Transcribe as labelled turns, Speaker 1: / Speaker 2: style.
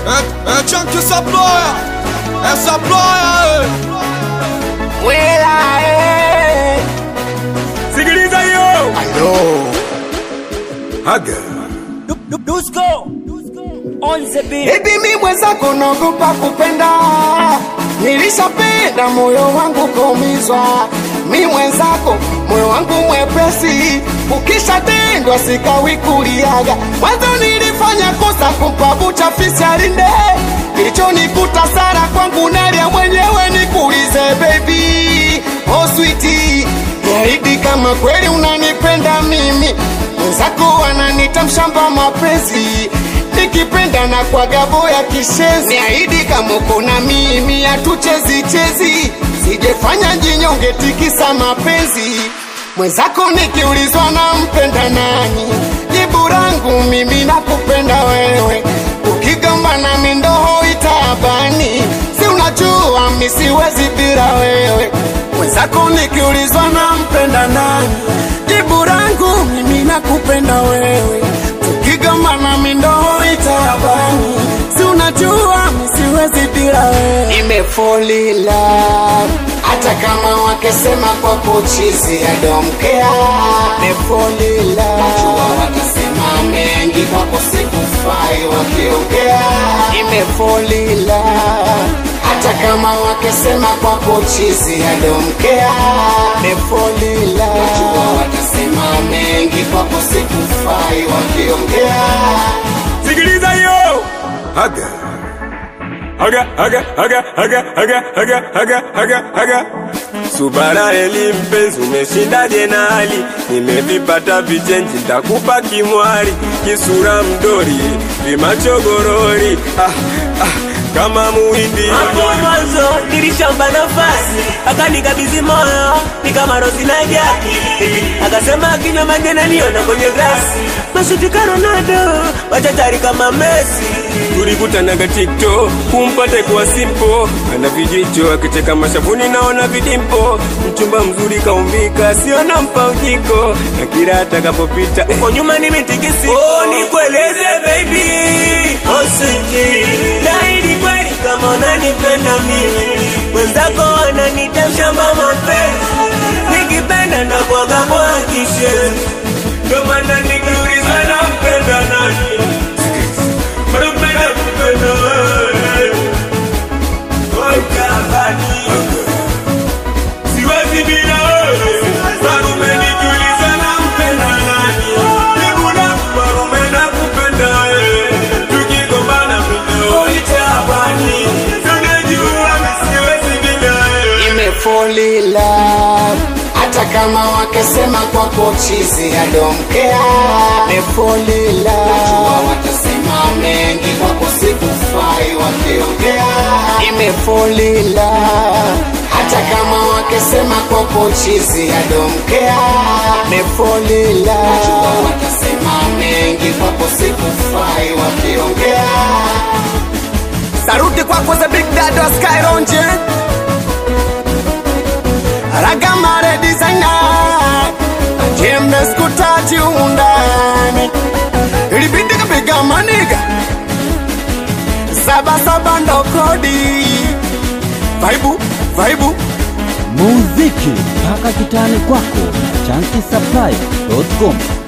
Speaker 1: É, é tchan que essa ploia, essa ploia,
Speaker 2: Wela, eh.
Speaker 3: Sikiliza hiyo.
Speaker 2: Alo.
Speaker 3: Haga.
Speaker 4: Dusko on the beat.
Speaker 2: Baby mi mwenzako naogopa kupenda, nilishapenda moyo wangu kaumizwa. Mi mwenzako moyo wangu mwepesi, ukishatendwa sikawi kuliaga. Mwanzo nilifanya kosa kumpa bucha fisi alinde, kilichonikuta sara kwangu nalia mwenyewe. Nikuulize baby, oh sweetie, niahidi kama kweli unanipenda mimi, mwenzako ananita mshamba mapenzi nikipenda na kwa gabo ya kishenzi, niahidi kama uko na mimi hatuchezi chezi, sijefanya jinyonge tikisa mapenzi mwenzako. Nikiulizwa na mpenda nani, jibu langu mimi nakupenda wewe. Ukigamba na mindoho itabani, si unajua mi siwezi bila wewe. Mwenzako nikiulizwa na mpenda nani, jibu langu mimi nakupenda wewe tukigamba na mindoo itabani, si unajua mi siwezi bila wewe. Nimefolila hata kama wakisema kwa kuchizi adomkea. Nimefolila najua watasema mengi kwako sikufai wakiongea. Nimefolila hata kama wakisema kwa kuchizi adomkea. Nimefolila najua watasema mengi kwako sikufai wakiongea.
Speaker 3: Sikiliza hiyo. Haga. Haga, haga, haga, haga, haga, haga, haga, haga, haga. Subara eli mpenzi, umeshindaje na hali? Nimevipata vichenji, ntakupa kimwari, kisura mdori, vimachogorori ah, ah, kama muhindi
Speaker 4: Hapo mwanzo nilishamba nafasi, akanikabidhi moyo ni kama rozi na jaki, akasema akinywa maji ananiona kwenye glasi, mashuti ka Ronaldo, machachari kama Messi.
Speaker 3: tulikutanaga TikTok kumpate kuwa simpo, ana vijicho akicheka mashavuni, naona vidimpo, mchumba mzuri kaumbika, siona mpaujiko, na kila atakapopita eh,
Speaker 4: Kwa nyuma nimetikisi, oh, nikueleze baby, oh sweetie, naahidi kweli kama unanipenda mimi, mwenzako ananita mshamba mapenzi, nikipenda na kwaga mwakishe, ndo maana nikiuliza nampenda nani, napenda kupenda wewe, wakabani siwezi bila wewe, marume nikiuliza nampenda nani, nikuna marume nakupenda wewe, tukigombana video itabani, tunajua siwezi bila wewe.
Speaker 2: Nimefolila hata kama wakisema kwa kochizi adomkea. Nimefolila najua watasema mengi kwako sikufai wakiongea. Nimefolila hata kama wakisema kwa kochizi adomkea. Nimefolila najua watasema mengi kwako sikufai wakiongea. Saruti kwako the big dad wa Skyronje Ragamare designer Jembe skutaji undani Ilibidi kapiga maniga Saba saba ndo kodi Vaibu, vaibu
Speaker 5: muziki mpaka kitani kwako na chankisapply.com